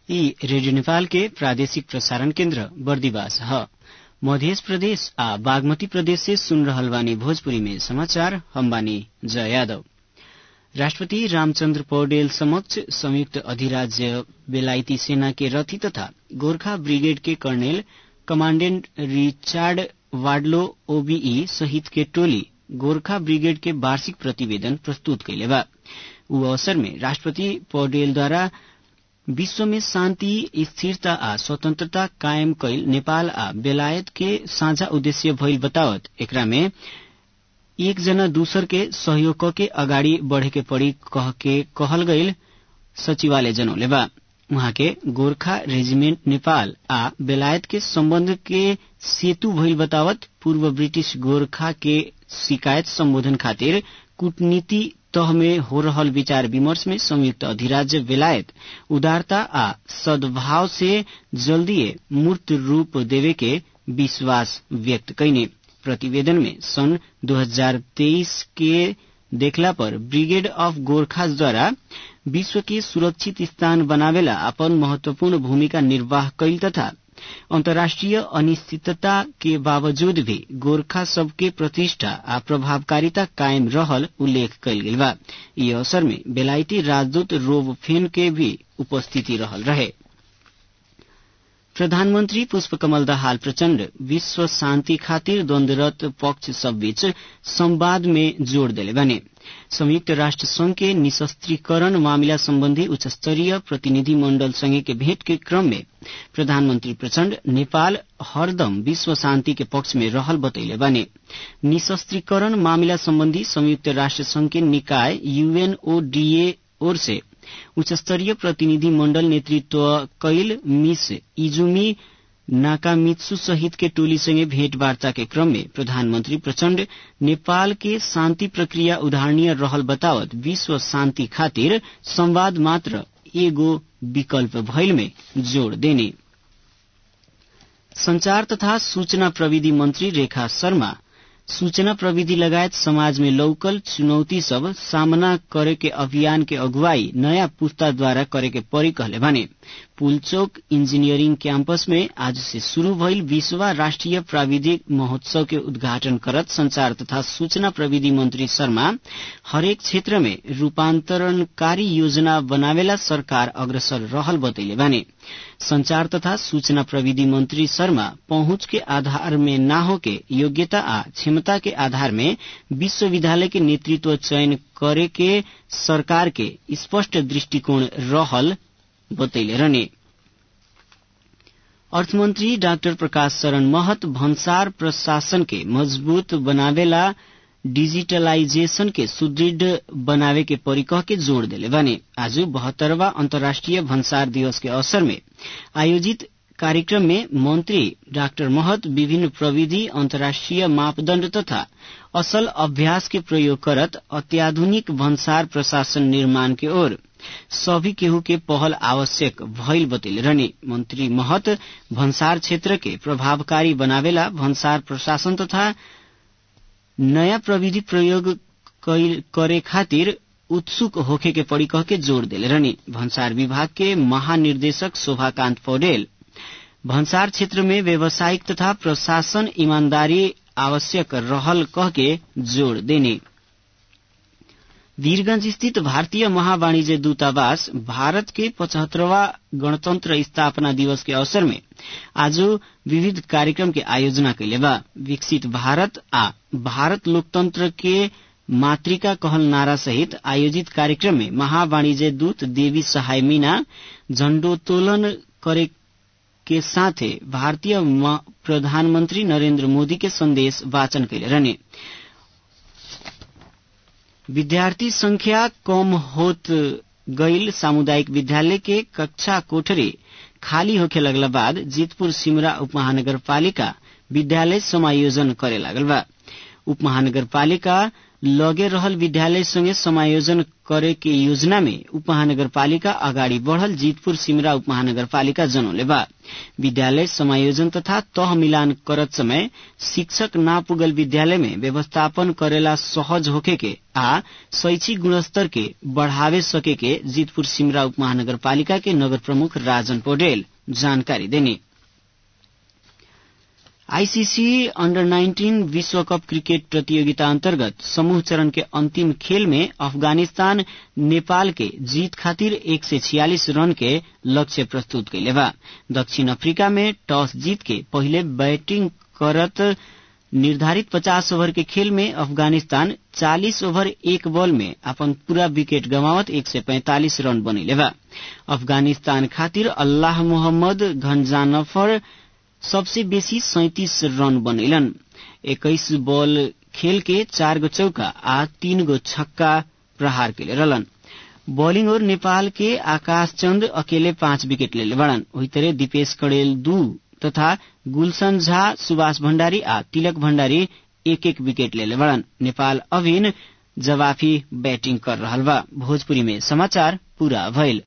यी रेडियो नेपाल के प्रादेशिक प्रसारण केन्द्र बर्दिवास ह मध्य प्रदेश आ बागमती प्रदेश से सुन रहल बानी भोजपुरी में समाचार हम बानी जय यादव राष्ट्रपति रामचन्द्र पौडेल समक्ष संयुक्त अधिराज्य बेलायती सेना के रथी तथा गोरखा ब्रिगेड के colonel commandant Richard Wadlow OBE सहित के टोली गोरखा ब्रिगेड के वार्षिक प्रतिवेदन प्रस्तुत कैले बा ऊ अवसर में राष्ट्रपति पौडेलद्वारा विश्व में शान्ति स्थिरता आ स्वतन्त्रता कायम कैल नेपाल आ बेलायत के साझा उद्देश्य भइल बतावत एकरा में एक जना दूसर के सहयोग के अगाडि बढ़े के पड़ी कह के कहल गईल सचिवालय जनौले बा उहाँ के गोरखा रेजिमेंट नेपाल आ बेलायत के सम्बन्ध के सेतु भइल बतावत पूर्व ब्रिटिश गोरखा के शिकायत सम्बोधन खातिर कूटनीति तह में हो रहल विचार विमर्श में संयुक्त अधिराज्य बेलायत उदारता आ सद्भाव से जल्दीए मूर्त रूप देवे के विश्वास व्यक्त कैने प्रतिवेदन में सन् 2023 के देखला पर ब्रिगेड ऑफ गोरखास द्वारा विश्व के सुरक्षित स्थान बनावेला अपन महत्वपूर्ण भूमिका निर्वाह कैल तथा अन्तर्राष्ट्रिय अनिश्चितता के बावजूद भी गोरखा सबके प्रतिष्ठा आ प्रभावकारिता कायम रहल उल्लेख कैल गेल बा यी अवसर में बेलायती राजदूत रोब फेन के भी उपस्थिति रहल रहे प्रधानमन्त्री पुष्पकमल दाहाल प्रचण्ड विश्व शान्ति खातिर द्वन्द्वरत पक्ष सबबीच संवाद में जोड़ देले बने संयुक्त राष्ट्र संघ के निशस्त्रीकरण मामिला सम्बन्धी उच्चस्तरीय प्रतिनिधि मण्डल संगे के भेंट के क्रम में प्रधानमन्त्री प्रचण्ड नेपाल हरदम विश्व शान्ति के पक्ष में रहल बतैले बने निशस्त्रीकरण मामिला सम्बन्धी संयुक्त राष्ट्र संघ के निकाय यूएनओडीए ओर से उच्चस्तरीय प्रतिनिधि मण्डल नेतृत्व कैल मिस इजुमी नाकामित्सु सहित के टोलीसँगै भेटवार्ता के क्रम में प्रधानमन्त्री प्रचण्ड नेपाल के शान्ति प्रक्रिया उदाहरणीय रहल बतावत विश्व शान्ति खातिर संवाद मात्र एगो विकल्प भइल में जोड़ देने संचार तथा सूचना प्रविधि मंत्री रेखा शर्मा सूचना प्रविधि लगायत समाज में लौकल चुनौती सब सामना करे के अभियान के अगुवाई नया पुस्ताद्वारा करे के परी कहले भने पुलचोक इंजीनियरिंग कैंपस में आज से शुरू भइल बीसवा राष्ट्रिय प्राविधिक महोत्सव के उद्घाटन करत संचार तथा सूचना प्रविधि मंत्री शर्मा हरेक क्षेत्र में रूपान्तरणकारी योजना बनावेला सरकार अग्रसर रहल बतैले बाने संचार तथा सूचना प्रविधि मंत्री शर्मा पहुंच के आधार में न हो के योग्यता आ क्षमता के आधार में विश्वविद्यालय के नेतृत्व चयन करे के सरकार के स्पष्ट दृष्टिकोण रहल बतैले रहने अर्थमन्त्री डाक्टर प्रकाश शरण महत भन्सार प्रशासन के मजबूत बनावेला डिजिटलाइजेशन के सुदृढ़ बनावे के परिकह के जोड़ देले बने आज बहत्तरवा अंतर्राष्ट्रीय भन्सार दिवस के अवसर में आयोजित कार्यक्रम में मंत्री डाक्टर महत विभिन्न प्रविधि अंतर्राष्ट्रीय मापदण्ड तथा असल अभ्यास के प्रयोग करत अत्याधुनिक भन्सार प्रशासन निर्माण के ओर सभी केहू के पहल आवश्यक भइल बतैले रहने मंत्री महत भन्सार क्षेत्र के प्रभावकारी बनावेला भन्सार प्रशासन तथा नया प्रविधि प्रयोग करे खातिर उत्सुक होखे के पड़ी कह के जोड़ देले रहनी भन्सार विभाग के महानिर्देशक शोभाकांत पौडेल भन्सार क्षेत्र में व्यावसायिक तथा प्रशासन ईमानदारी आवश्यक रहल कह के जोड़ देने वीरगंज स्थित भारतीय महावाणिज्य दूतावास भारत के पचहत्तरवा गणतंत्र स्थापना दिवस के अवसर में आज विविध कार्यक्रम के आयोजना कैले बा विकसित भारत आ भारत लोकतंत्र के मातृका कहल नारा सहित आयोजित कार्यक्रम में महावाणिज्य दूत देवी सहाय मीना झण्डोत्तोलन करे के साथे भारतीय प्रधानमंत्री नरेंद्र मोदी के संदेश वाचन कैले रहने विद्यार्थी संख्या कम होत गईल सामुदायिक विद्यालय के कक्षा कोठरी खाली होखे लगला बाद जीतपुर सिमरा उपमहानगर पालिका विद्यालय समायोजन करे लागल बा उपमहानगर पालिका लगे रहल विद्यालय संगे समायोजन करे के योजना में उपमहानगरपालिका अगाडि बढ़ल जीतपुर सिमरा उपमहानगरपालिका जनौले बा विद्यालय समायोजन तथा तह मिलान करत समय शिक्षक ना पुगल विद्यालय में व्यवस्थापन करेला सहज होके के आ शैक्षिक गुणस्तर के बढ़ावे सके के जीतपुर सिमरा उपमहानगरपालिका के नगर प्रमुख राजन पौडेल जानकारी देने आईसीसी अंडर 19 विश्व कप क्रिकेट प्रतियोगिता अंतर्गत समूह चरण के अंतिम खेल में अफगानिस्तान नेपाल के जीत खातिर एक सय छियालिस रन के लक्ष्य प्रस्तुत कैले बा दक्षिण अफ्रीका में टॉस जीत के पहिले बैटिंग करत निर्धारित 50 ओवर के खेल में अफगानिस्तान 40 ओवर एक बॉल में अपन पूरा विकेट गंवावत 145 रन बनैले बा अफगानिस्तान खातिर अल्लाह मोहम्मद घनजानफर सबसे बेसी सैतिस रन बनैलन एक्काइस बॉल खेल के चार गो चौका आ तीन गो छक्का प्रहार कैले रहलन बॉलिंग और नेपाल के आकाश चंद अकेले पांच विकेट लेले बड़न वही तरह दीपेश कड़ेल दू तथा गुलशन झा सुभाष भण्डारी आ तिलक भण्डारी एक एक विकेट लेले बड़न नेपाल अभिन जवाफी बैटिंग कर रहल बा भोजपुरी में समाचार पूरा भइल